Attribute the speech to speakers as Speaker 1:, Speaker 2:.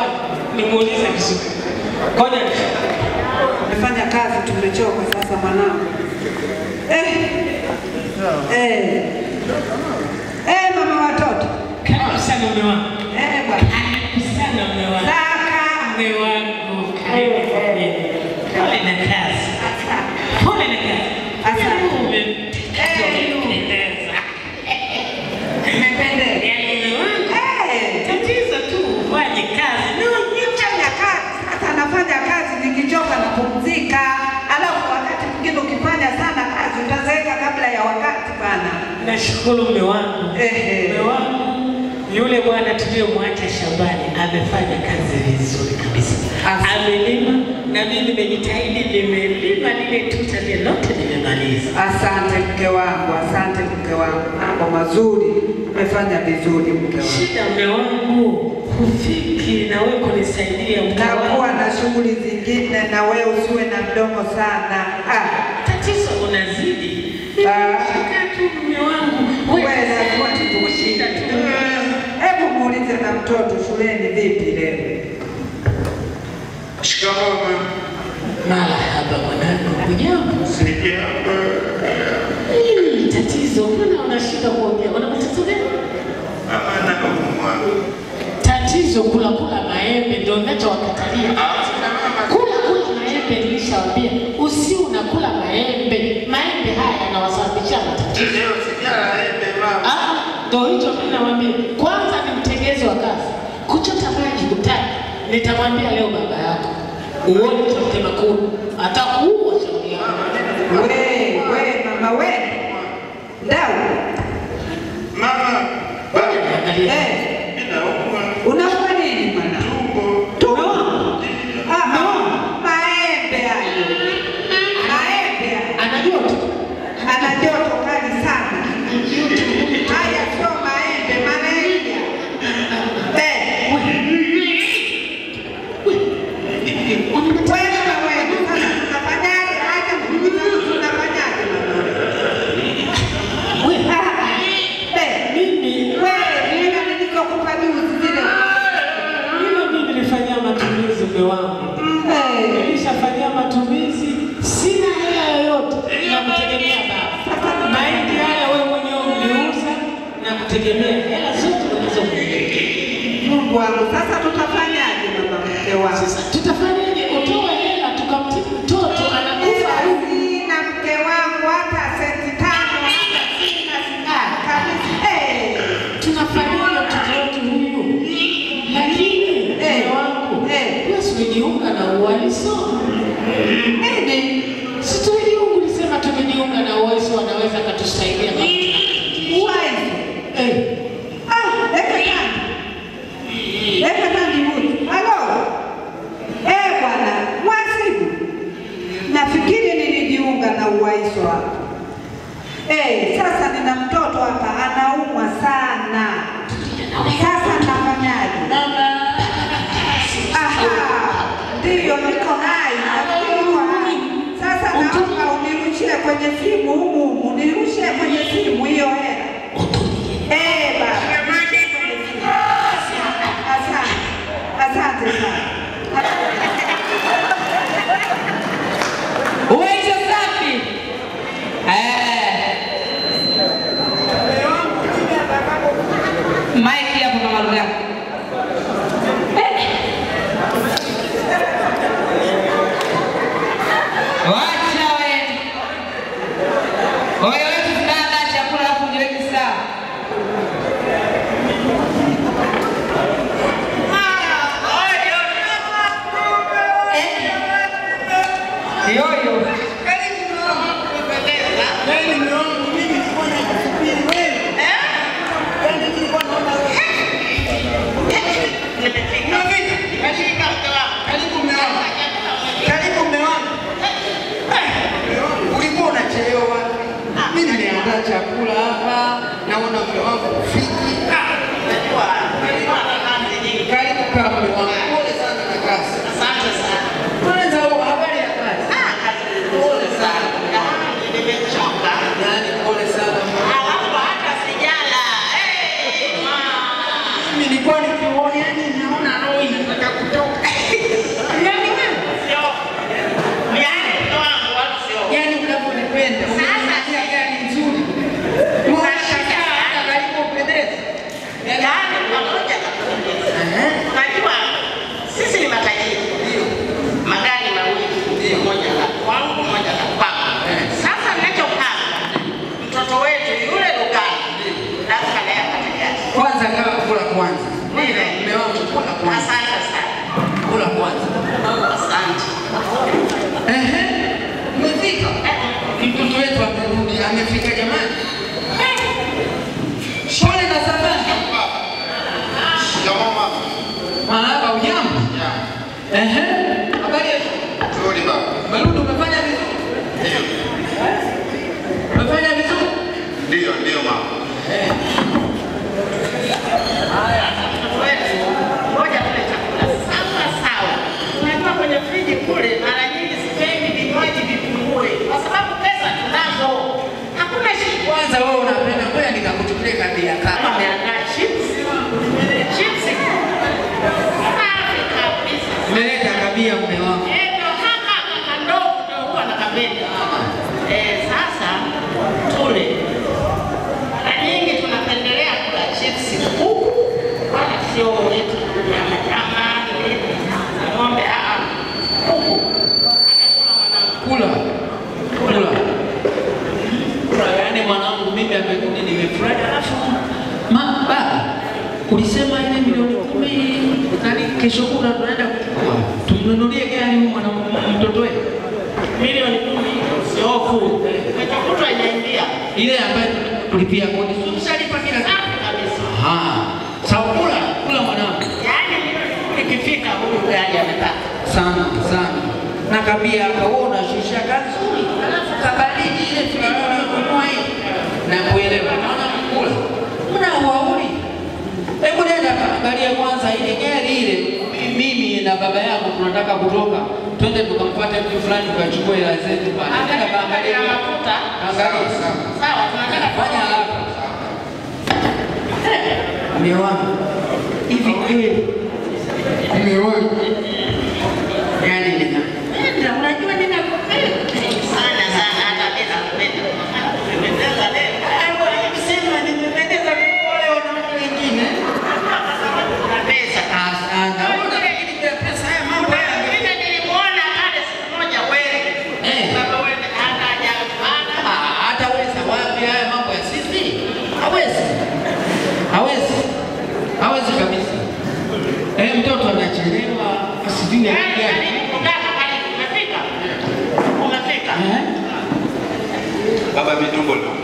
Speaker 1: wangu nimuulize vizuri. Ngoja
Speaker 2: Tumefanya kazi, tumechoka sasa mwanangu. Eh. Eh. Eh, mama watoto.
Speaker 1: karibu sana mume wangu.
Speaker 2: Eh, bwana.
Speaker 1: Karibu sana mume wangu.
Speaker 2: Zaka.
Speaker 1: Mume wangu, karibu kwa mimi. Pole na kazi. Pole na kazi.
Speaker 2: Asante.
Speaker 1: Umependeza.
Speaker 2: Nimependeza.
Speaker 1: Yaani mume wangu,
Speaker 2: Eh.
Speaker 1: tatizo tu ufanye kazi. No,
Speaker 2: Nifanya kazi, sasa nafanya kazi nikichoka napumzika. Alafu wakati mwingine ukifanya sana kazi utazeeka kabla ya wakati bana.
Speaker 1: Nashukuru mume wangu.
Speaker 2: Ehe.
Speaker 1: Mume wangu yule bwana tuliyomwacha shambani amefanya kazi vizuri kabisa.
Speaker 2: Asante.
Speaker 1: Amelima na mimi nimejitahidi, nimelima lile tuta lile lote nimemaliza.
Speaker 2: Asante mke wangu, asante mke wangu, mambo mazuri, umefanya vizuri mke wangu.
Speaker 1: Shida mume wangu, hufiki na wewe kunisaidia mke
Speaker 2: Nakuwa
Speaker 1: wangu.
Speaker 2: na shughuli zingine na wewe usiwe na mdomo sana. Ah,
Speaker 1: Tatizo unazidi.
Speaker 2: Ah.
Speaker 1: Shika tu mume wangu.
Speaker 2: wewe
Speaker 1: Wewe
Speaker 2: lazima
Speaker 1: lazima shida tu.
Speaker 2: Hebu muulize na mtoto shuleni vipi leo?
Speaker 3: Shikamoo mama.
Speaker 1: Marahaba mwanangu, hujambo?
Speaker 3: Sijambo.
Speaker 1: Nini tatizo? Mbona unashinda kuongea? Una matatizo gani?
Speaker 3: Mama naumwa.
Speaker 1: Tatizo kula kula maembe ndio ninachowakatalia.
Speaker 3: Sina mama.
Speaker 1: Kula kula maembe nilishawambia, usi unakula maembe. Maembe haya yanawasababishia matatizo.
Speaker 3: Leo sijala embe mama.
Speaker 1: Ah, ndio hicho mimi nawaambia. Kwanza ni mtegezi wa kazi. Kuchota maji hutaki. Nitamwambia leo baba yako. Uone mtema kuu. Atakuua shauri yako.
Speaker 2: We, we mama we. Ndau.
Speaker 3: Mama. Baba.
Speaker 1: Angalia.
Speaker 2: Eh,
Speaker 3: Mimi naumwa.
Speaker 2: unafanya nini mwana?
Speaker 3: Tumbo.
Speaker 2: Tumeona. Ah, no. Maembe hayo. Maembe hayo.
Speaker 1: Anajua tu.
Speaker 2: Ana joto kali sana. Haya sio maembe, malaria. Eh, wewe na wewe, sasa tunafanyaje? Acha kuuliza tunafanyaje mama?
Speaker 1: Wewe,
Speaker 2: Ah, eh,
Speaker 1: mimi
Speaker 2: wewe, vile nilivyokupa juzi zile.
Speaker 1: hilo mimi nilifanyia matumizi mume wangu.
Speaker 2: Eh,
Speaker 1: Nilishafanyia matumizi, sina hela yoyote na kutegemea baba. Mahindi haya wewe mwenyewe uliuza na kutegemea hela zote ulizokuja.
Speaker 2: Mungu wangu, sasa tutafanyaje mama mke wangu?
Speaker 1: Sasa tutafanyaje? Utoe hela tukamtibu mtoto anakufa huku.
Speaker 2: Sina mke wangu hata senti tano, hata sina sina kabisa. Eh,
Speaker 1: Tunafanyaje mtoto wetu huyu? Lakini mume wangu,
Speaker 2: Eh.
Speaker 1: wewe si ulijiunga na ualiso?
Speaker 2: nini?
Speaker 1: Si tulijiunga, ulisema tumejiunga na ualiso, wanaweza katusaidia kama tuna-
Speaker 2: Uwaizo.
Speaker 1: Eh.
Speaker 2: Ah, eka tani. Eka tani huyu. Halo. Eh, bwana, mwasibu. Nafikiri nilijiunga na uwaizo hapa. Eh, sasa nina mtoto hapa anaumwa sana. Sasa nafanyaje? Aha, ndiyo niko hai, nafikiri niko hai. Sasa naomba unirushie kwenye simu humu humu, nirushie kwenye simu hiyo hela. Eh, baba. Asante. Asante sana.
Speaker 4: Uwezo safi. Eh. Mike hapo mama Lugha. Wacha we. Oyo wetu dada chakula hapo jiweke sawa.
Speaker 5: Ehe. Habari ya shule?
Speaker 3: Nzuri baba.
Speaker 5: Malundo umefanya vizuri?
Speaker 3: Ndio.
Speaker 5: Umefanya vizuri?
Speaker 3: Ndio, ndio mama.
Speaker 5: Eh.
Speaker 1: Ngoja tule chakula sawa sawa. Unajua kwenye friji kule mara nyingi sipendi vinywaji vipungue kwa sababu pesa tunazo. Hakuna shida.
Speaker 5: Kwanza wewe unapenda ngoja nikakuchukulie kadi ya
Speaker 1: Kama
Speaker 5: kaka.
Speaker 1: ameandaa chips. Chips. Safi kabisa.
Speaker 5: Umeleta kabia mume wangu.
Speaker 1: Eh, ndo haka kakandogo ndio huwa nakapenda. Eh, sasa tule. Mara nyingi tunapendelea kula chips kuku wala sio yetu nyama nyama ile ng'ombe ah ah. kuku. Hata kula mwanangu.
Speaker 5: Kula. Kula. Kula yaani mwanangu mimi amekuja nimefurahi alafu ma baba ulisema ile milioni kumi nani kesho kuna tunaenda kuchukua. Tumnunulie gari huyu mwana mtoto wetu.
Speaker 1: Milioni kumi sio hofu. Kesho kutwa inaingia.
Speaker 5: Ile ambayo tulipia kodi. Tumeshalipa kila kitu.
Speaker 1: Safi kabisa.
Speaker 5: Ah. Sawa kula, kula mwanangu.
Speaker 1: Yaani milioni kumi ikifika huyu gari amepata.
Speaker 5: sana sana na kabia akaona shisha kazuri alafu kabaridi ile friji uliyokunua hii na kuelewa naona mkula mna uauri hebu nenda kaangalia kwanza ile gari ile mimi na baba yako tunataka kutoka twende tukamfuate mtu fulani tukachukue hela zetu pale nenda kaangalia
Speaker 1: ya mafuta.
Speaker 5: angalia
Speaker 1: Sawa, tunataka
Speaker 5: fanya haraka Mume wangu hivi kweli mume wangu yani ninapenda unajua ninakupenda
Speaker 1: sana sana hata bila kupenda. Nimependeza leo.
Speaker 5: sema nimependeza kuliko wale wanaume wengine
Speaker 1: Na pesa.
Speaker 5: sana Una lakini kwa pesa haya mambo
Speaker 1: Kuna
Speaker 5: haya
Speaker 1: mwingine nilimuona pale siku moja wewe.
Speaker 5: Eh.
Speaker 1: Baba wewe akaja bana.
Speaker 5: Ah, hataweza wapi haya mambo ya sisi hawezi hawezi hawezi kabisa eh mtoto anachelewa sijui
Speaker 1: Yaani
Speaker 5: anakuja
Speaker 1: karibu kundaka karibu umefika. Umefika.
Speaker 5: eh
Speaker 3: Baba vitumbo ndio